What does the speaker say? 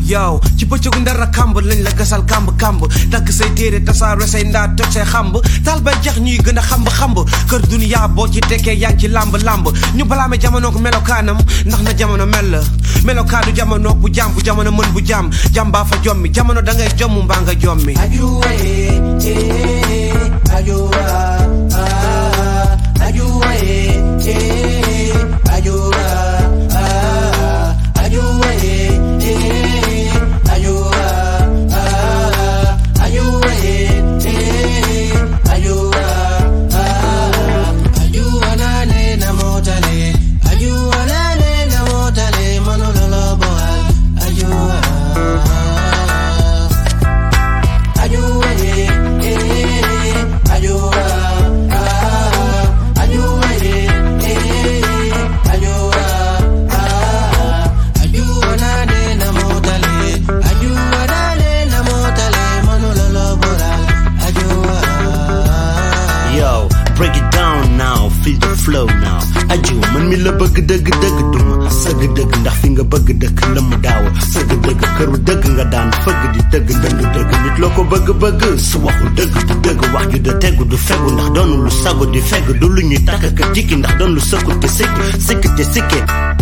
yow ci bëccëgu ndara kàmb lañ la gasal kàmb kàmb takk say téere tasaare say ndaat toj say xamb taal bay jax ñuy gën a xamb xamb kër duniyaa boo ci tekkee yaa ngi ci làmb làmb ñu balaame jamonook melokaanam ndax na jamono mel la melokaanu jamonook bu jàmm bu jamono mën bu jàmm jàmm baa fa jommi jamono da ngay jomm mbaa nga jommi Ajuwa eh, eh, ajuwa, ah, ajuwa eh, eh, ajuwa, ah, ajuwa eh, eh, ajuwa, ah, ajuwa eh, eh, ajuwa, ah, ajuwa nane na motale, ajuwa nane na motale, manololo boal, ajuwa. Ayuwa ye, eh, ayuwa, ah, ayuwa ye, eh, ayuwa, ah, ayuwa nane na motale, ayuwa nane na motale, manololo boral, ayuwa. Yo, break it down now, feel the flow now. Aju man mi la bëgg dëgg dëgg duma sëgg dëgg ndax fi nga bëgg dëkk la mu daaw sëgg dëgg këru dëgg nga daan fëgg di dëgg ndënd dëgg nit loo ko bëgg bëgg su waxul dëgg du dëgg wax ju da tegu du fegu ndax doonu lu sagu di fegg du lu ñuy takk ka jikki ndax doon lu sëkku te sikki sikki te sikke